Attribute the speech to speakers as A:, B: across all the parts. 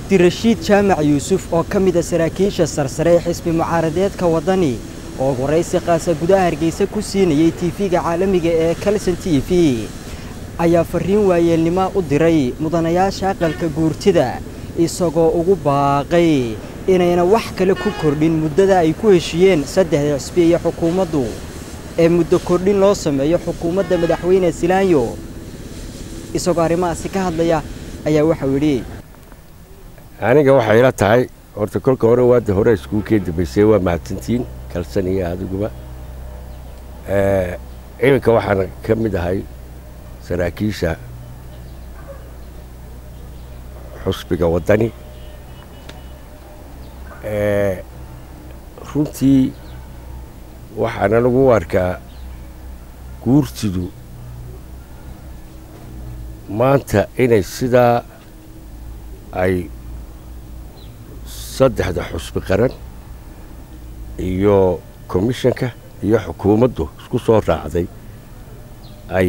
A: cabdirashiid jaamac yuusuf oo ka mid a saraakiisha sarsare ee xisbi mucaaradeedka waddani oo waraysi qaasa gudaha hargeysa ku siinayey tiifiga caalamiga ee kalson t v ayaa farriin waayeelnimo u diray mudanayaasha aqalka guurtida isagoo ugu baaqay inayna wax kale ku kordhin muddada ay ku heshiiyeen saddexda xisbi iyo xukuumaddu ee muddo kordhin loo sameeyo xukuumadda madaxweyne silaanyo isagoo arrimahaasi ka hadlaya ayaa waxau yidhi
B: aniga waxay ila tahay horta kolka hore waada hore iskuulkee dambaysay waa mahadsantiin kalsan iyo adiguba iminka waxaan ka mid ahay saraakiisha xusbiga waddani runtii waxaana lagu arkaa guurtidu maanta inay sidaa ay saddexda xusbi qaran iyo komishanka iyo xukuumaddu isku soo raacday ay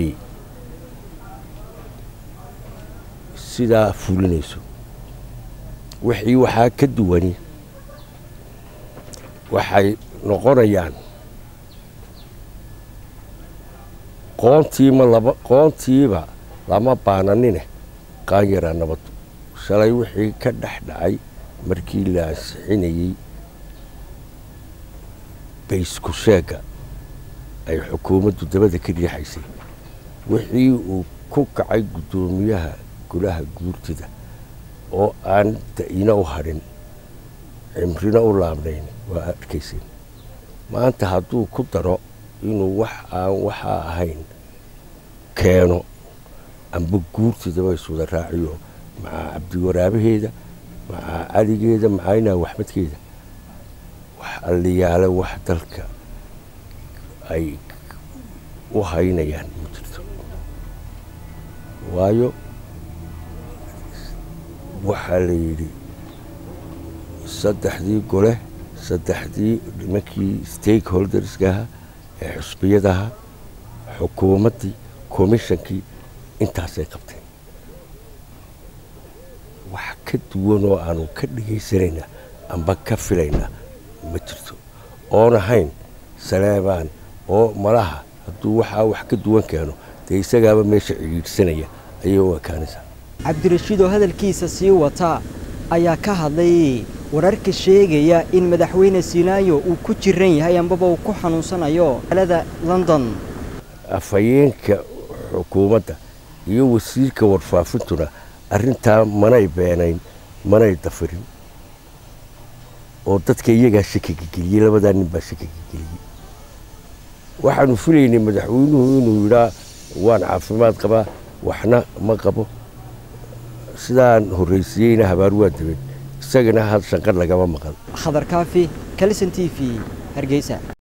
B: sidaa fulinayso wixii waxaa ka duwani waxay noqonayaan qoontiima laba qoontiiba lama baananine qaanyaraa nabaddu shalay wixii ka dhex dhacay markii la ansixinayey baysku sheegga ay xukuumaddu dabada ka riixaysay wixii uu ku kacay guddoomiyaha golaha guurtida oo aan da'ina u hadhin cimrina u laabnayn waa arkayseen maanta hadduu ku daro inuu wax aan waxaa ahayn keeno amba guurtidaba iswada raaciyo macaa cabdiwaraabaheeda macaa caligeeda macaynaa waxmadkeeda wax alliyaale wax dalka ay u haynayaan ma jirto waayo waxaa la yidhi saddexdii gole saddexdii nimankii stakeholderskaha ee xusbiyadaha xukuumaddii komishankii intaasay qabteen wax ka duwan oo aanu ka dhegaysanaynaa amba ka filaynaa ma jirto oon ahayn saleebaan oo malaha hadduu waxaa wax ka duwan keeno dee isagaaba meesha cidhiidhsanaya ayay u ekaanaysaa
A: cabdirashiid oo hadalkiisa sii wata ayaa ka hadlay wararka sheegaya in madaxweyne silaayo uu ku jiran yahay ambaba uu ku xanuunsanayo magaalada london
B: afhayeenka xukuumadda iyo wasiirka warfaafintuna arrintaa manay beenayn manay dafirin oo dadka iyagaa shakiga geliyey labadaa nin baa shakiga geliyey waxaanu filaynay madaxweynuhu inuu yidhaa waan caafimaad qabaa waxna ma qabo sidaan horraysiiyeyna habaar waa dabeed isagana had shanqar lagama maqan
A: khadar kaafi kalson t v hargeysa